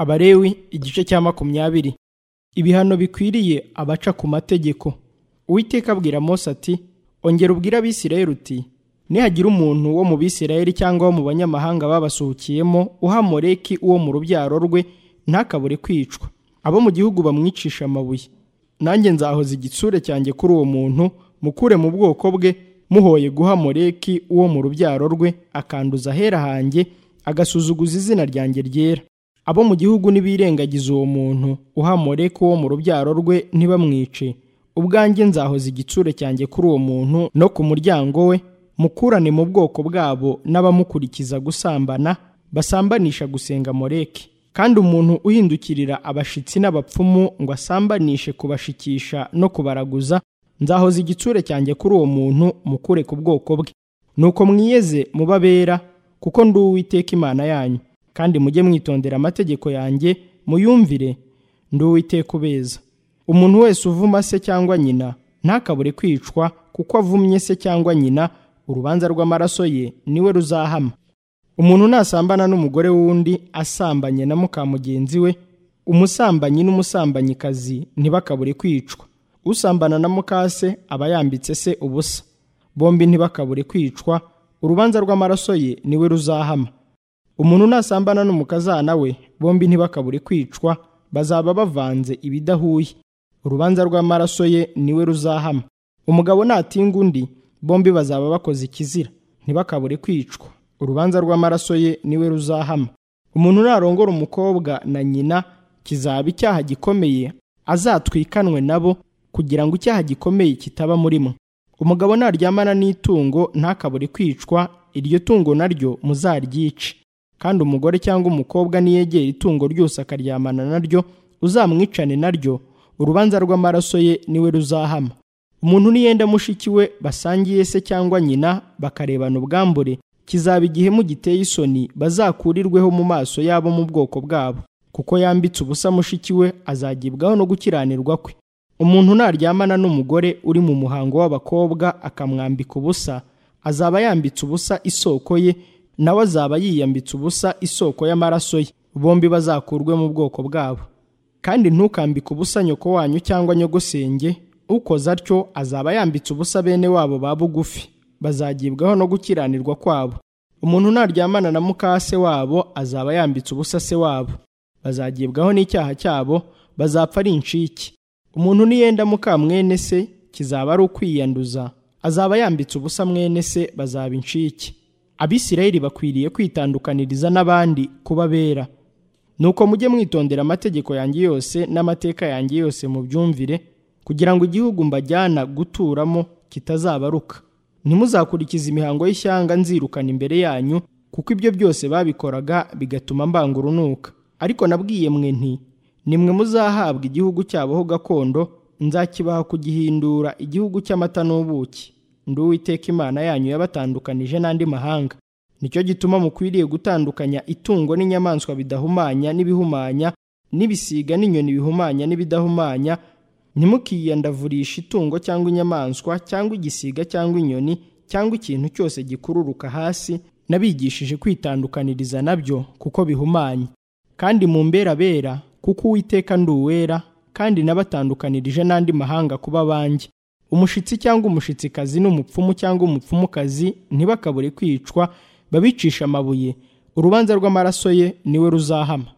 Abalewi igice cya makumyabiri ibihano bikwiriye abaca ku mategeko uwiteka abwira Mose ati ongera ubwira abisirayeli uti nihagira umuntu wo mu bisirayeli cyangwa wo mu banyamahanga babasuhukiyemo uhamoreki uwo mu rubyaro rwe ntakabure kwicwa abo mu gihugu bamwicisha amabuye nanjye nzahoza igitsure cyanjye kuri uwo muntu mukure mu bwoko bwe muhoye guha moreki uwo mu rubyaro rwe akanduza ahera hanjye agasuzuguza izina ryanjye ryera abo mu gihugu nibirengagiza uwo muntu uha moreki uwo mu rubyaro rwe ntibamwice ubwanjye nzahoza igitsure cyanjye kuri uwo muntu no ku muryango we mukurane mu bwoko bwabo n'abamukurikiza gusambana basambanisha gusenga moreki kandi umuntu uhindukirira abashitsi n'abapfumu ngo asambanishe kubashikisha no kubaraguza nzahoza igitsure cyanjye kuri uwo muntu mukure ku bwoko bwe nuko mwiyeze mubabera kuko ndi uwiteka imana yanyu kandi mujye mwitondera amategeko yanjye muyumvire ndi uwiteka ubeza umuntu wese uvuma se cyangwa nyina ntakabure kwicwa kuko avumye se cyangwa nyina urubanza rw'amaraso ye niwe ruzahama umuntu nasambana n'umugore w'undi asambanye na muka mugenzi we umusambanyi n'umusambanyikazi ntibakabure kwicwa usambana na mukase aba yambitse se ubusa bombi ntibakabure kwicwa urubanza rw'amaraso ye niwe ruzahama umuntu nasambana n'umukazana we bombi ntibakabure kwicwa bazaba bavanze ibidahuye urubanza rw'amaraso ye niwe ruzahama umugabo natinga undi bombi bazaba bakoze ikizira ntibakabure kwicwa urubanza rw'amaraso ye niwe ruzahama umuntu narongora umukobwa na nyina kizaba icyaha gikomeye azatwikanwe nabo kugira ngo icyaha gikomeye kitaba murimo umugabo naryamana n'itungo ntakabure kwicwa iryo tungo naryo muzaryice kandi umugore cyangwa umukobwa niyegera itungo ryose akaryamana naryo uzamwicane naryo urubanza rw'amaraso ye niwe ruzahama umuntu niyenda mushiki we basangiye se cyangwa nyina bakarebana ubwambure kizaba igihe mugiteye isoni bazakurirweho mu maso yabo mu bwoko bwabo kuko yambitse ubusa mushiki we azagibwaho no gukiranirwa kwe umuntu naryamana n'umugore uri mu muhango w'abakobwa akamwambika ubusa azaba yambitse ubusa isoko ye nawe azaba yiyambitse ubusa isoko y'amaraso ye bombi bazakurwe mu bwoko bwabo kandi ntukambike ubusa nyoko wanyu cyangwa nyogosenge ukoze atyo azaba yambitse ubusa bene wabo ba bugufi bazagibwaho no gukiranirwa kwabo umuntu naryamana na mukase wabo azaba yambitse ubusa se wabo bazagibwaho n'icyaha cyabo bazapfa ari inshiki umuntu niyenda muka mwene se kizaba ari ukwiyanduza azaba yambitse ubusa mwene se bazaba inshiki abisirayeli bakwiriye kwitandukaniriza n'abandi kuba bera nuko mujye mwitondera amategeko yanjye yose n'amateka yanjye yose mu byumvire kugira ngo igihugu mbajyana guturamo kitazabaruka ntimuzakurikize imihango y'ishyanga nzirukana imbere yanyu kuko ibyo byose babikoraga bigatuma mbanga urunuka ariko nabwiye mwe nti nimwe muzahabwa igihugu cyabo ho gakondo nzakibaha kugihindura igihugu cy'amata n'ubuki ndi uwiteka imana yanyu yabatandukanije n'andi mahanga nicyo gituma mukwiriye gutandukanya itungo n'inyamaswa bidahumanya n'ibihumanya n'ibisiga n'inyoni bihumanya n'ibidahumanya ntimukiyandavurishe itungo cyangwa inyamaswa cyangwa igisiga cyangwa inyoni cyangwa ikintu cyose gikururuka hasi n'abigishije kwitandukaniriza nabyo kuko bihumanye kandi mu mberabera kuko uwiteka ndi uwera kandi nabatandukanirije n'andi mahanga kuba banjye umushitsi cyangwa umushitsikazi n'umupfumu cyangwa umupfumukazi ntibakabure kwicwa babicisha amabuye urubanza rw'amaraso ye niwe ruzahama